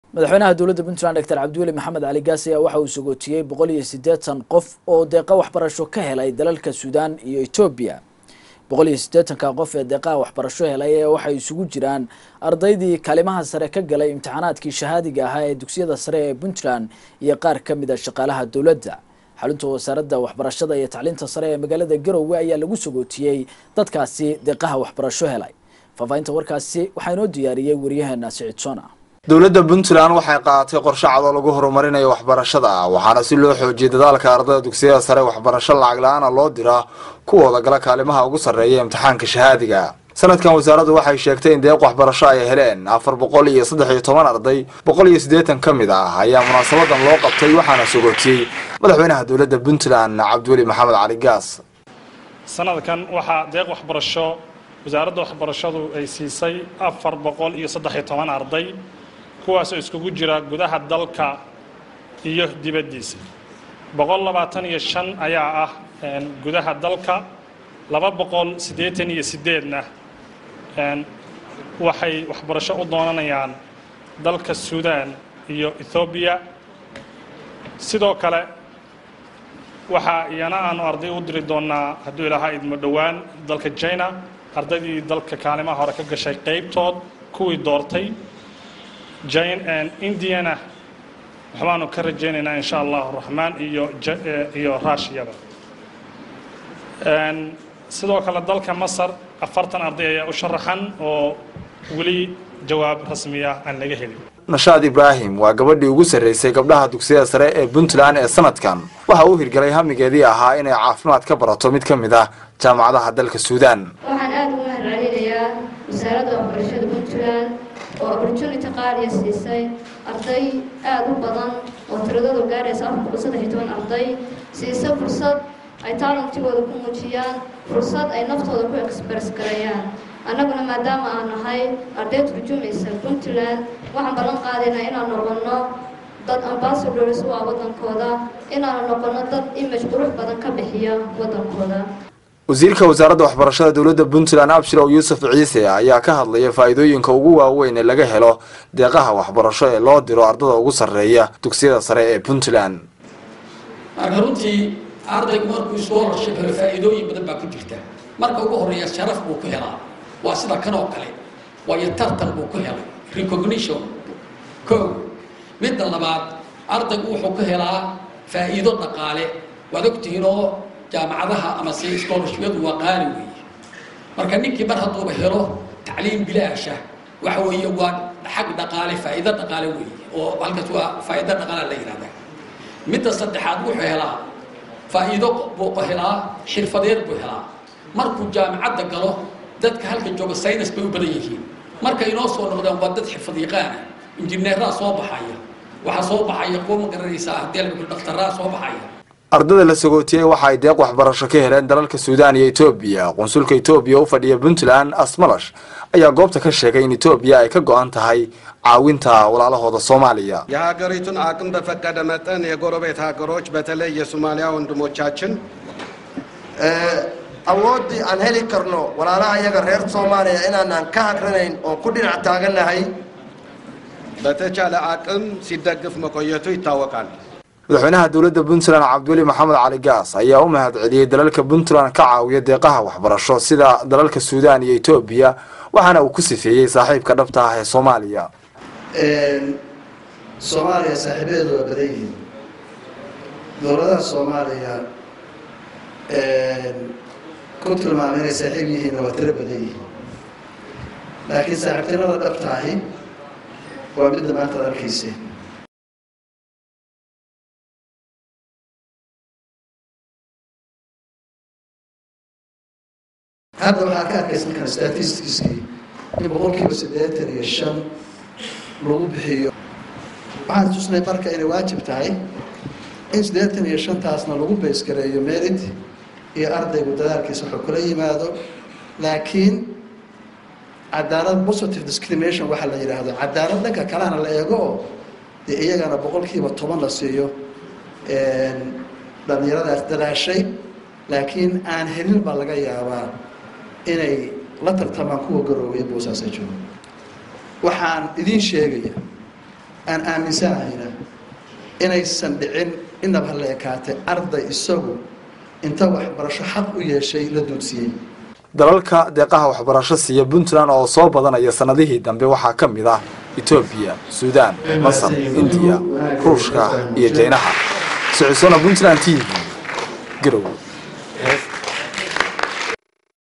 madaxweynaha dowladda puntland doctor cabdiweli maxamed cali gaas ayaa waxa uu sagootiyey boqol iyo siddeetan qof oo deeqa waxbarasho ka helay dalalka suudaan iyo etoobiya boqol iyo siddeetanka qof ee deeqaha waxbarasho helay ee waxay isugu jiraan ardaydii kaalimaha sare ka galay imtixaanaadkii shahaadiga ahaa ee dugsiyada sare ee puntland iyo qaar ka mid a shaqaalaha dowladda xarunta wasaaradda waxbarashada iyo tacliinta sare ee magaalada garowe ayaa lagu sagootiyey dadkaasi deeqaha waxbarasho helay faahfaahinta warkaasi waxaa inoo diyaariyey waryaheena sicid sona dowladda puntland waxay qaadatay qorshe cad oo lagu horumarinayo waxbarashada waxaana si loo xoojiyay dadaalka ardayda dugsiyada sare waxbarasho lacag la-aana loo diraa kuwooda gala kaalimaha ugu sarreeya imtixaanka shahaadiga sanadkan wasaaraddu waxay sheegtay in deeq waxbarasho ay heleen afar boqol iyo saddex iyo toban arday boqol iyo siddeetan ka mid ah ayaa munaasabadan loo qabtay waxaana sogootiyey madaxweynaha dowladda puntland cabdiweli maxamed cali gaas sanadkan waxaa deeq waxbarasho wasaaradda waxbarashadu ay siisay afar boqol iyo saddex iyo toban arday kuwaasoo iskugu jira gudaha dalka iyo dibaddiisa boqol labaatan iyo shan ayaa ah gudaha dalka laba boqol siddeetan iyo siddeedna waxay waxbarasho u doonanayaan dalka suudaan iyo ethoobiya sidoo kale waxaa iyana aanu arday u diri doonaa hadduu ilaahaa idmo dhowaan dalka china ardaydii dalka kaalimaha hore ka gashay qaybtood kuwii doortay indiana waxbaanu ka rajaynaynaa insha allahu raxmaan iyo iyo rushiyada sidoo kale dalka masar afartan arday ayaa u sharaxan oo weli jawaab rasmiya aan laga helin nashaad ibraahim waa gabadhii ugu sarraysay gabdhaha dugsiyada sare ee puntland ee sanadkan waxa uu hirgelay hamigeedii ahaa inay caafimaad ka barato mid ka mid ah jaamacadaha dalka suudaan waxaan aada ugu mahadcelinayaa wasaaradda waxbarashada puntland oo opportunity qaaliya siisay arday aada u badan oo tiradoodu gaaraysa afar boqol saddex iyo toban arday siisa fursad ay taalantigooda ku muujiyaan fursad ay naftooda ku express gareeyaan annaguna maadaama aan nahay arday turjumaysa puntland waxaan ballan qaadaynaa inaan noqonno dad ambassadors u ah waddankooda inaanu noqonno dad image qurux badan ka bixiya waddankooda wasiirka wasaaradda waxbarashada dowladda puntland abshirow yuusuf ciise ayaa ka hadlaya faa'iidooyinka ugu waaweyn ee laga helo deeqaha waxbarasho ee loo diro ardada ugu sarreeya dugsiyada sare ee puntland marka runtii ardaygu markuu scholarship helo faa'iidooyin badan baa ku jirta marka ugu horreeya sharaf buu ku helaa waa sida kan oo kale waayo tartan buu ku helay recognition ko midda labaad ardaygu wuxuu ku helaa faa'iido dhaqaale waad ogtihiin oo jaamacadaha ama se scholarshipyadu waa qaali weeye marka ninkii mar hadduuba helo tacliim bilaasha waxa weeye waa xag dhaqaale faa'iido dhaqaale weeye oo halkaas waa faa'iido dhaqaale la yidhahdaa midda saddexaad wuxuu helaa faa'iido buu helaa xirfadeed buu helaa markuu jaamacadda galo dadka halka jooga saynis bay u badan yihiin marka inoo soo noqdaan waa dad xirfad yaqaana injineeraa soo baxaya waxaa soo baxaya kuwa ma garanaysaa haddii la dhakhtaraa soo baxaya ardada la sagootiyey waxa ay deeq waxbarasho ka heleen dalalka suudaan iyo etoobiya qunsulka etoobiya u fadhiya puntland asmalash ayaa goobta ka sheegay in etoobiya ay ka go-an tahay caawinta walaalahooda soomaaliya የሀገሪቱን አቅም በፈቀደ መጠን የጎረቤት ሀገሮች በተለይ የሶማሊያ ወንድሞቻችን awooddii aan heli karno walaalaha iyaga reer soomaaliya inaanaan ka hagranayn oo ku dhinac taagannahay በተቻለ አቅም ሲደግፍ መቆየቱ ይታወቃል። madaxweynaha dowladda puntland cabdiweli maxamed cali gaas ayaa u mahad celiyey dalalka puntland ka caawiya deeqaha waxbarasho sida dalalka suudaan iyo etoobiya waxaana uu ku sifeeyey saaxiibka dhabta ah ee soomaaliya soomaaliya saaxiibadeedu waa badan yihiin dowladaha soomaaliya ku tilmaamay inay saaxiib yihiinna waa tiro badan yihiin laakiin saaxiibtinimada dhabta ahi waa midda maanta ad arkayseen hadda waxaa ka arkaysan kara statistiskii in boqolkiiba siddeetan iyo shan lagu bixiyo waxaan tusnay marka inay waajib tahay in siddeetan iyo shantaasna lagu baysgareeyo merit iyo ardaygu dadaalkiisa wuxuu kula yimaado laakiin cadaalad positive discrimination waxaa la yidhaahdo cadaalad dhanka kalena la eego oo dee iyagana boqolkiiba toban la siiyo dhallinyaradaas dadaashay laakiin aan helin baa laga yaabaa inay la tartamaan kuwa garoobaya boosaasa joogo waxaan idiin sheegaya aan aaminsanahayna inaysan dhicin inaba ha la ekaatay arday isagu inta waxbarasho xaq u yeeshay la duudsiyey dalalka deeqaha waxbarasho siiya puntland oo soo badanaya sanadihii dambe waxaa ka mid ah etoobiya suudaan masar indiya ruushka iyo jaynaha socisona puntland t v garow